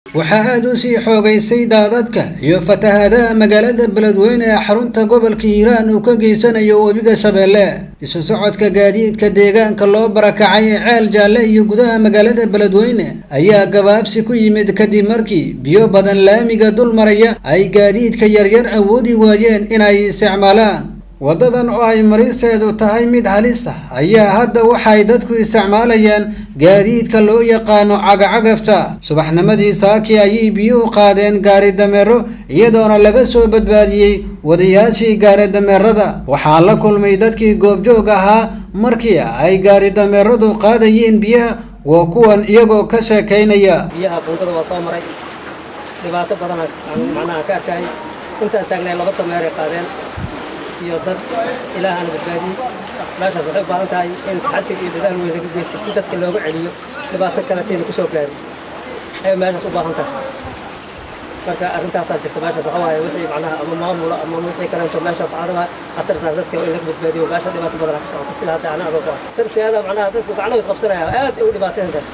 waxaa aada u sii xoogaysay daadadka iyo fatahaadaha magaalada beledweyne ee xarunta gobolka hiiraan uu ka geysanayo webiga shabeelle isu socodka gaadiidka deegaanka loo barakacay ee ceel jaalle iyo gudaha magaalada beledweyne ayaa gabaabsi ku yimid kadib markii biyo badan laamiga dul maraya ay gaadiidka yaryar awoodi waayeen inay isticmaalaan waddadan oo ay maristeedu tahay mid halis ah ayaa hadda waxay dadku isticmaalayaan gaadiidka loo yaqaano cagacagafta subaxnimadii saaki ayay biyuhu qaadeen gaari dameero iyadoona laga soo badbaadiyey wadayaashii gaari dameerada waxaa la kulmay dadkii goobjoog ahaa markii ay gaari dameeradu qaadayeen biyaha waa kuwan iyagoo ka sheekaynaya biyaha buundada waa soo maray dhibaato badan macnaha ka arkay intaan taagnay laba dameeray qaadeen iyo dad ilaahana badbaadiyey meeshaas waxay u baahan tahay in taxadig iyo dadaal weyn laga geysto si dadka looga celiyo dhibaato kale sayna ku soo gaarin ayay meeshaas u baahan tahay marka arrintaasaa jirta meeshaas waxa waaye wixii macnaha ama maamula ama wixii kaleeto meeshaas adaga khatartaas dadka in laga badbaadiyo meesha dhibaato badan ka socota sida hadda ana adoo ku ah khatar siyaada macnaha dadku gacnaha isqabsanaya aad ay u dhibaateen tahay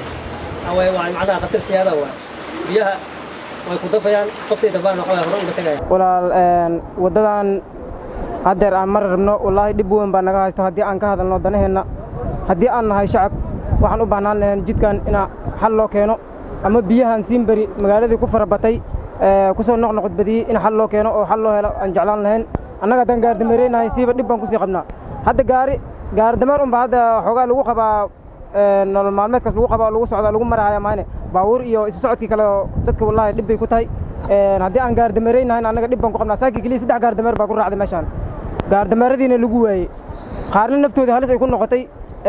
away waa macnaha khatar siyaada waa biyaha way ku dafayaan qoftay dambaan waxa waaye hore uga tegaya walaal waddadan haddeer aan mari rabno wallaahi dhib weyn baa naga haysto haddii aan ka hadalno danaheenna haddii aan nahay shacab waxaan u baahnaan lahayn jidkan inaa xal loo keeno ama biyahan siinberi magaaladii ku farabatay ku soo noqnoqod badiyey in xal loo keeno oo xal loo helo aan jeclaan lahayn annaga haddaan gaardameereynahay siiba dhib baan kusii qabnaa hadda gaari gaaridameer unba hadda xoogaa lagu qabaa nolol maalmeedkaas lagu qabaa lagu socdaa lagu marahaya maane baabuur iyo isu socodkii kale dadka wallaahi dhib bay ku tahay haddii aan gaardameereynahayn annaga dhib baan ku qabnaa saakii keliya saddex gaardameer baa ku raacday meeshaan gaardameeradiina lagu waayey qaarna naftooda halis ay ku noqotay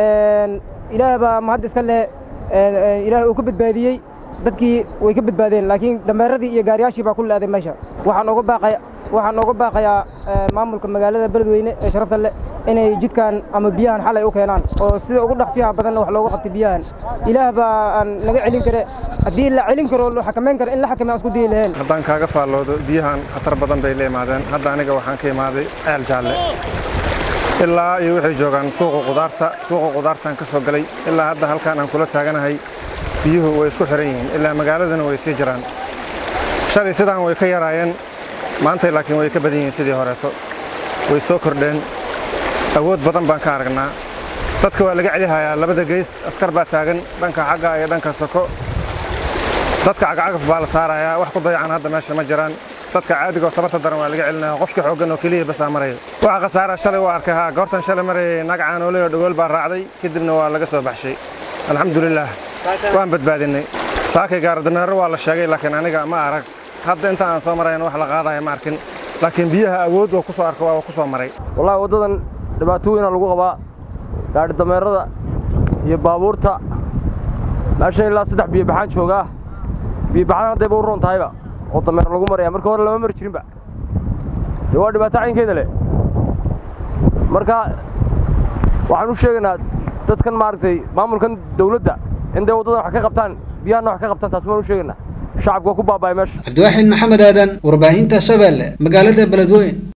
ilaah baa mahad iska leh ilaah uu ka badbaadiyey dadkii way ka badbaadeen laakiin dameeradii iyo gaariyaashii baa ku leeday meesha waxaan uga baaqaya waxaan uga baaqayaa maamulka magaalada beledweyne ee sharafta leh inay jidkan ama biyahan xalay u keenaan oo sida ugu dhaqsiyaha badanna wax looga qabtay biyahan ilaah baa aan naga celin kare haddii la celin karo la xakamayn karo in la xakameyn aan isku dayi lahayn haddaan kaaga faalloodo biyahan khatar badan bay la imaadeen hadda aniga waxaan ka imaaday ceel jaalle ilaa iyo waxay joogaan suuqa qudaarta suuqa qudaartaan ka soo galay ilaa hadda halkaan aan kula taaganahay biyuhu way isku xihan yihiin ilaa magaaladana way sii jiraan shalay sidaan way ka yaraayeen maantay laakiin way ka badan yihiin sidii horeeto way soo kordheen awood badan baan ka aragnaa dadka waa laga celihayaa labada geys askar baa taagan dhanka xagga iyo dhanka soko dadka cagacagaf baa la saarayaa wax ku dayacan hadda meesha ma jiraan dadka caadigaoo tabarta daran waa laga celinaya qofka xooggan oo keliya basaa maraya waxa khasaara shalay waa arkay haa goortan shalay marayay nagacaan ooley oo dhagool baa raacday kadibna waa laga soo baxshay alxamdulilaah waan badbaadinay saakay gaaradameero waa la sheegay laakiin aniga ma arag hadda inta aan soo marayn wax la qaadaya ma arkin laakiin biyaha awood waa ku soo arka waa ku soo maray wallahi waddadan dhibaato weynaa lagu qabaa gaadhi dameerada iyo baabuurta meeshan ilaa saddex biyobaxaan joogaa biyobaxaan haddayba u roon tahayba oo dameer lagu maraya marka hore lama mari jirinba dee waa dhibaato caynkeeda leh marka waxaan u sheegaynaa dadkan maaragtay maamulkan dawladda in day waddadan wax ka qabtaan biyahanna wax ka qabtaan taas maan u sheegaynaa shacabka waa ku baaba'ay meesha cabdiwaaxid maxamed aadan warbaahinta shabeelle magaalada beledweyne